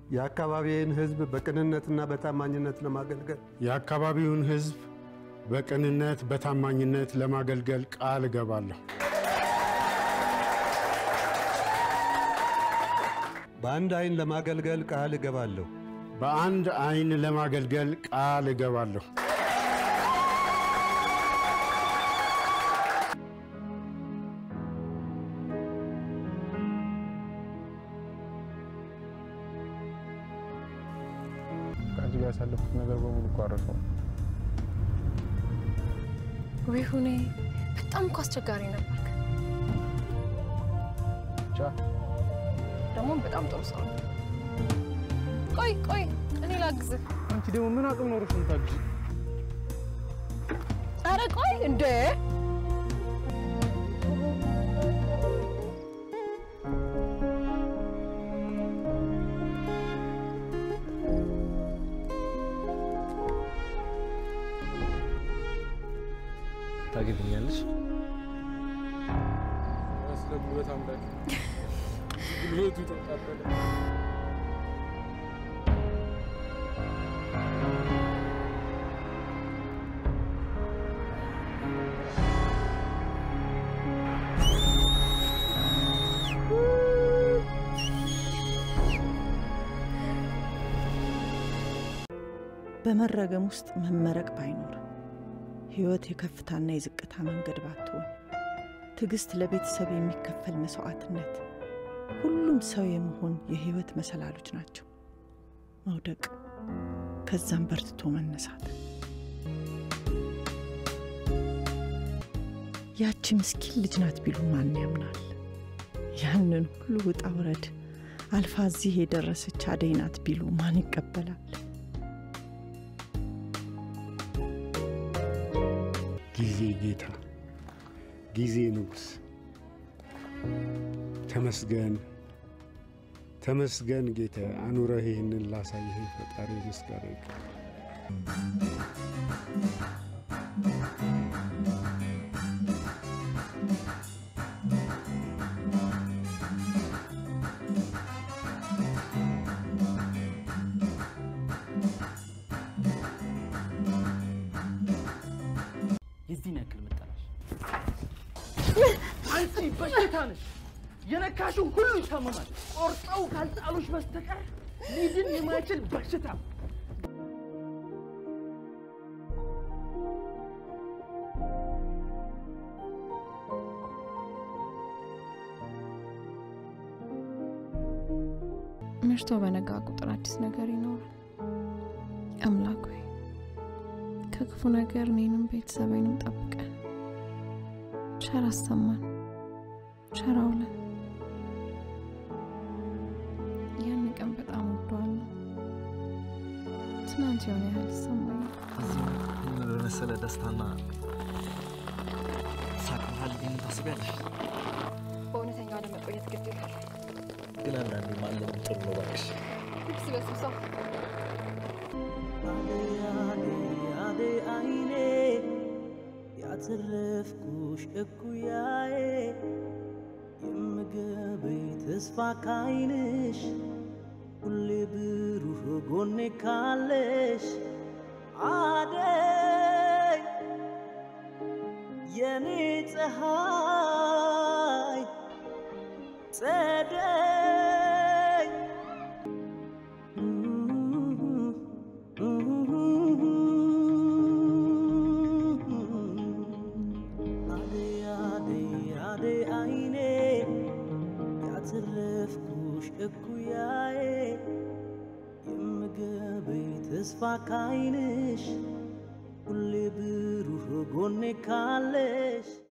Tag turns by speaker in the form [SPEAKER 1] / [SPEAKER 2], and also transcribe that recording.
[SPEAKER 1] የአካባቢዬን ሕዝብ በቅንነትና በታማኝነት ለማገልገል
[SPEAKER 2] የአካባቢውን ሕዝብ በቅንነት በታማኝነት ለማገልገል ቃል እገባለሁ።
[SPEAKER 1] በአንድ ዓይን ለማገልገል ቃል እገባለሁ።
[SPEAKER 2] በአንድ ዓይን ለማገልገል ቃል እገባለሁ።
[SPEAKER 3] ከአንቺ ጋር ያሳለፍኩት ነገር በሙሉ እኮ አረሰው።
[SPEAKER 4] ወይ ሁኔ በጣም እኮ አስቸጋሪ ነበርክ።
[SPEAKER 3] ብቻ
[SPEAKER 4] ደግሞ በጣም ጥሩ ሰው ነው። ቆይ ቆይ እኔ ላግዝህ።
[SPEAKER 3] አንቺ ደግሞ ምን አቅም ኖሮሽ ነው የምታግዢኝ?
[SPEAKER 4] ኧረ ቆይ እንዴ
[SPEAKER 5] ታገቢኛለሽ?
[SPEAKER 3] ስለ ጉልበት አምላክ ጉልበቱ ተቃጠለ።
[SPEAKER 6] በመረገም ውስጥ መመረቅ ባይኖር ሕይወት የከፍታና የዝቅታ መንገድ ባትሆን ትዕግስት ለቤተሰብ የሚከፈል መስዋዕትነት ሁሉም ሰው የመሆን የሕይወት መሰላሎች ናቸው። መውደቅ፣ ከዛም በርትቶ መነሳት። ያቺ ምስኪን ልጅ ናት ቢሉ ማን ያምናል? ያንን ሁሉ ውጣ ውረድ አልፋ እዚህ የደረሰች አደይ ናት ቢሉ ማን ይቀበላል?
[SPEAKER 2] ጊዜ ጌታ፣ ጊዜ ንጉሥ፣ ተመስገን ተመስገን ጌታ፣ አኑረህ ይህንን ላሳየህ ፈጣሪ ምስጋና ይግባው።
[SPEAKER 5] የዚህን ያክል መጠላሽ
[SPEAKER 7] አንቺ በሽታ ነሽ። የነካሽው ሁሉ ይታመማል። ቆርጠው ካልጣሉሽ በስተቀር ሊድን የማይችል በሽታ።
[SPEAKER 4] መሽቶ በነጋ ቁጥር አዲስ ነገር ይኖራል። አምላክ ሆይ ከክፉ ነገር እኔንም ቤተሰቤንም ጠብቀን፣ ቸር አሰማን፣ ቸር አውለን። ያን ቀን በጣም ወደዋለሁ። ትናንት የሆነ ያህል ይሰማኛል።
[SPEAKER 5] ምን በመሰለ ደስታና ሳቅ መሀል ይህን ታስቢያለሽ?
[SPEAKER 4] በእውነተኛው ለመቆየት ግድ ይላል።
[SPEAKER 5] ግን አንዳንዴ ማለም ጥሩ ነው እባክሽ።
[SPEAKER 4] ልብስ በስብሳ
[SPEAKER 7] አዴ አይኔ ያተረፍኩሽ እኩያዬ የምገበይ ተስፋ ካይንሽ ሁሌ ብሩህ ጎኔ ካለሽ አደይ የኔ ፀሐይ ጸደይ አደይ አደይ አደይ አይኔ ያተረፍኩሽ እኩያዬ የምገበይ ተስፋ ካይንሽ ሁሌ ብሩህ ጎኔ ካለሽ